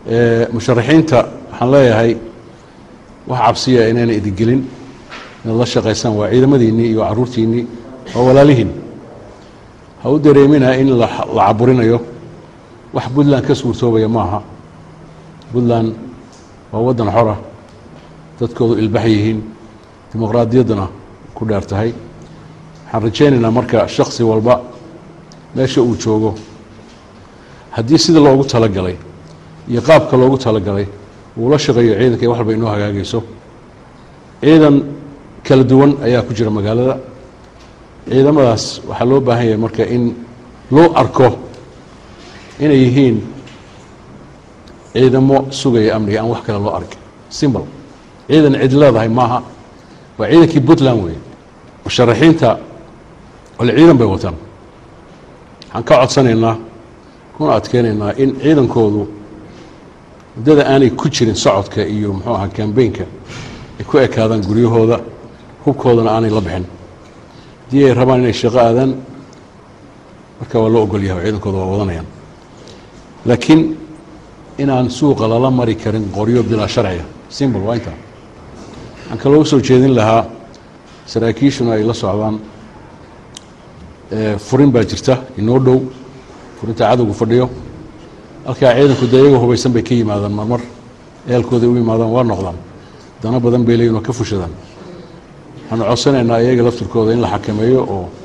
musharaxiinta waxaan leeyahay wax cabsiya inayna idingelin inaad la shaqaysaan waa ciidamadiinnii iyo caruurtiinnii waa walaalihiin ha u dareemina in la caburinayo wax puntland ka suurtoobaya maaha puntland waa waddan xora dadkoodu ilbax yihiin dimuqraadiyadduna ku dheer tahay waxaan rajaynaynaa marka shaksi walba meesha uu joogo haddii sida loogu talagalay iyo qaabka loogu talagalay uu la shaqeeyo ciidanka wax walba inoo hagaagayso ciidan kala duwan ayaa ku jira magaalada ciidamadaas waxaa loo baahan yahay marka in loo arko inay yihiin ciidamo sugaya amniga aan wax kale loo arkin simbl ciidan cid leedahay maaha waa ciidankii puntland weeye musharaxiinta ole ciidan bay wataan waxaan ka codsanaynaa kuna adkeynaynaa in ciidankoodu muddada aanay ku jirin socodka iyo muxuu ahaa kambeynka ay ku ekaadaan guryahooda hubkoodana aanay la bixin haddii ay rabaan inay shaqo aadaan marka waa loo ogol yahay oo ciidankooda waa wadanayaan laakiin inaan suuqa lala mari karin qoryo bilaa sharciga simbol waa intaa waxaan kaloo usoo jeedin lahaa saraakiishuna ay la socdaan furin baa jirta inoo dhow furinta cadowgu fadhiyo halkaa ciidanku dee iyagoo hubaysan bay ka yimaadaan marmar eelkooday u yimaadaan waa noqdaan dano badan bay leeyihin oo ka fushadaan waxaanu codsanaynaa iyaga laftirkooda in la xakameeyo oo